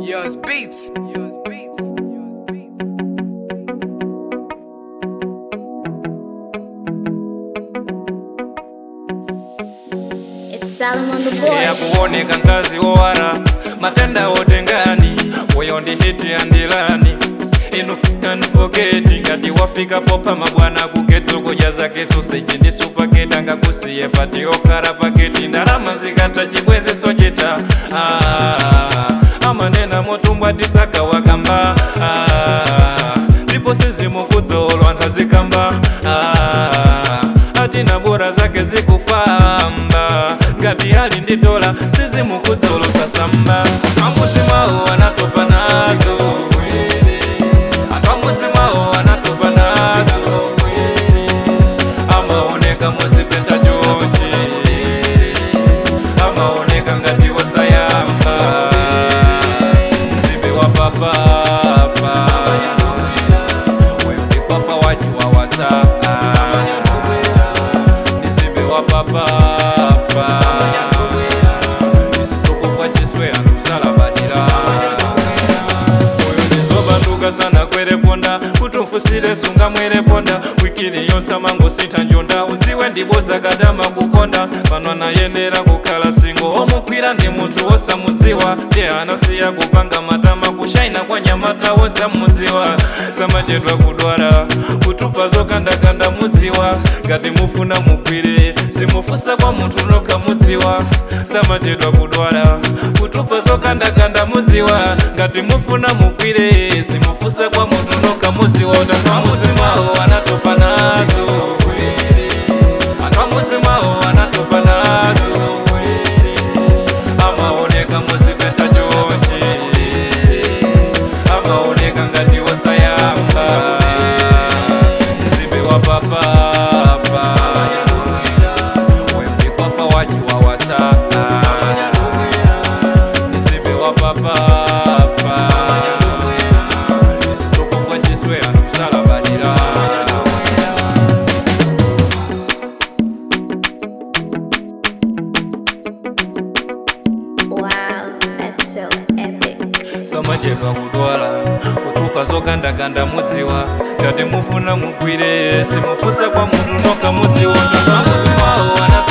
Yours beats. Yours beats. Yours beats. It's Salomon the boy. ya kuoneka ngazi owala matenda otengani oyo ndi hiti andilani inu kanifoketi ngati wafika popa mabwana kuketso kudya zake soseji ndi supaketi ngakusiye pati okhala paketi ndalama zikatha chibwezi sochita ah, amanena motumbwa tisaka wakamba ah, ndipo sizimukudzolwa anthu azikamba ah, atina bora zake zikufamba ngati ali ndi dola sizimukudzolo sasamba amudzi mwawo anatopa nazo akamudzi mwawo anatopa nazo amaoneka muzipeta chonchi amaoneka ngati wasayamba mzibe wa papafa wembikwapa wachiwawasa mzibe wa papafa isisokopwa chiswe anusalabadira oyo ndizobanduka sana kwereponda kuti mfusire sunga mwereponda wikili yonse amangosintha njonda udziwe ndibodza katama kukonda pano anayenera kukhala singo omukwira ndi munthu wosamudziwa ndiye anasiya kupanga matama kushaina kwa nyamata wosamudziwa samachedwa kudwala kutupa zokandakanda mudziwa ngati mufuna mugwire simufusa kwa munthu nokha mudziwa samachedwa kudwala kutupa zokandakanda mudziwa ngati mufuna mugwire simufusa kwa munthu nokha mudziwa utamamudzi mwawo anatopa nazo akamudzi mwawo anatopa nazo amaoneka muzipeta chonchi amaoneka ngati wasayamba mzibe wa papafa wembikwapa wachiwawasa mzibe wa papafa isisokopwa chiswe anusalabadira Wow, that's so epic. samachedwa kudwala kutupa zokandakanda mudziwa ngati mufuna mugwire simufusa kwa munthu nokha mudziwa ndomamudziwawo ana